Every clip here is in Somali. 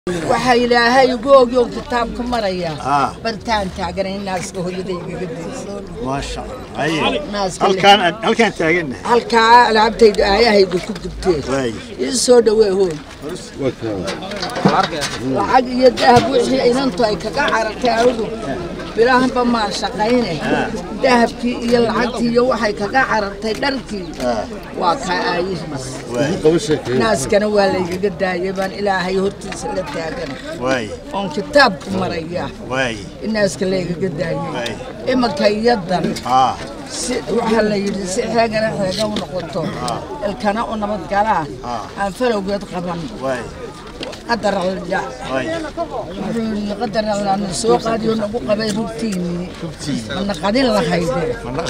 waxaa ilaahay ugu ogyow kitaabka maraya Ah. bartaan taagana in naaska hooyada igaga dayso maasha Allah Haye. Naaska halkaan halkaan taagannahay halkaa alaabtaydu aayahayga ku gubtee waay ii soo dhawee hooy lacag iyo dahab wixii inantu ay kaga carartay anigu bilahanba maan shaqayne dahabkii iyo lacagtii iyo waxay kaga carartay dharkii waa kaa aayihiis waay naaskana waa laygaga daayay baan ilaahay hortiisa la taagan waay oon kitaabku maraya waay in naaska laygaga daayay Waay. imanka iyadan haa si waxaa la yidhi si xeegana xeega u noqoto ilkana u nabadgalaa Ah. aan falowgeed qaban waay qadar aldha waay wuxuu yidhi qadar aldhaana soo qaadiyo nagu qabay rugtiinii mana qadin lahayde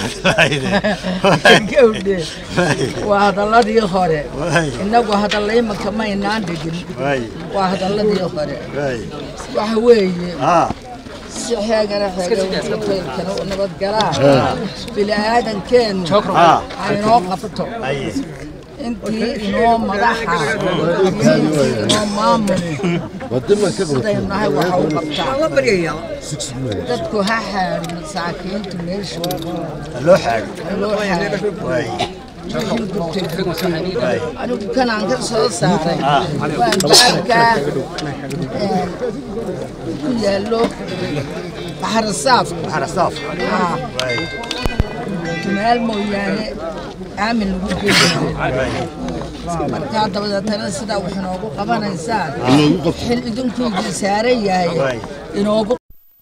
gawdhe waa hadalladii hore Waay. innagu hadalla imanka maynaan dhigin waay waa hadalladii hore waay waxa weeye haa si xeegana xeega ilkana u nabadgalaa bini'aadankeennu haa aynoo qabto haye intii inoo madaxa iyo intii inoo maamuli sidaynu nahay waxa u qabtaa dadku ha xaadho masaakiintu meeshooda loo xaago ha loo xaadho waay wixii gubtay gubtay anigu kanaan ka soo saaray waan baabkaa een, ku yaallo baxarasaafka xarasaaf Ah, waay meel mooyaane aamin lagu geeyo markaa dabadeetana sidaa wax inoogu qabanaysaan xil idinku idin saaran yahay Waay. inoogu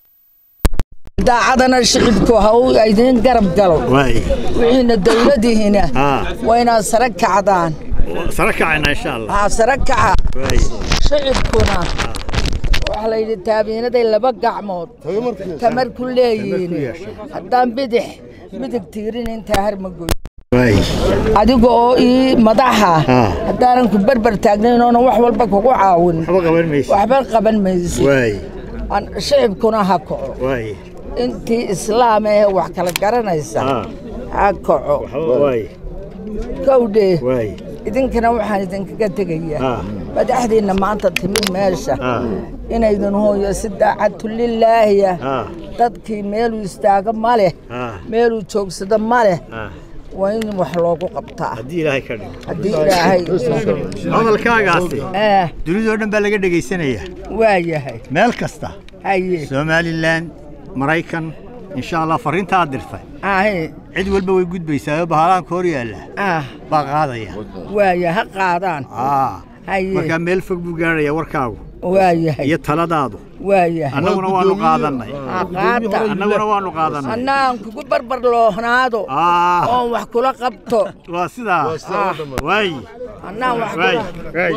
daacadana shicibku ha uu idin garab galo waay wixiina dowladihiina haa waa inaad sare kacdaan sare kacayna insha allah haa sare kaca waay shicibkuna waxaa la yidhi taabiinaday laba gacmood tamar ku leeyihiin haddaan bidix midig tiirin intaa har ma goy waay adiga oo ii madaxa Ah. haddaanan ku berber taagnayn oonan wax walba kugu caawin waxba qaban maysa waxba qaban maysid waay Aan- shicibkuna ha kaco waay intii islaam ee wax kala garanaysa haa ha kaco waxba waay kowdhe waay idinkana waxaan idinkaga tegayaa Ah. madaxdiinna maanta timid meesha Ah. inaydin hooyo si daacadtu lilaahiya haa dadkii meeluu istaago ma leh haa meeluu joogsado ma leh haa waa in wax loogu qabtaa haddii ilaahay ka dhigo haddii ilaahay hadalkaagaasi eh dunidoo dhan baa laga dhegaysanaya waa yahay meel kasta haye somalilan maraykan insha allah farriinta aad dirtay ahe cid walba way gudbaysaa oo bahalaanka hor yaalla ah baa qaadaya waaya ha qaadaan aa haye markaa meel fog buu gaaraya warkaagu waa yahay iyo taladaadu waa yahay annaguna waanu qaadannay ha qaata annaguna waanu qaadannay annaan kugu barbar loohnaado aa oon wax kula qabto waa sidaa ah waay annaan wax waay kula waay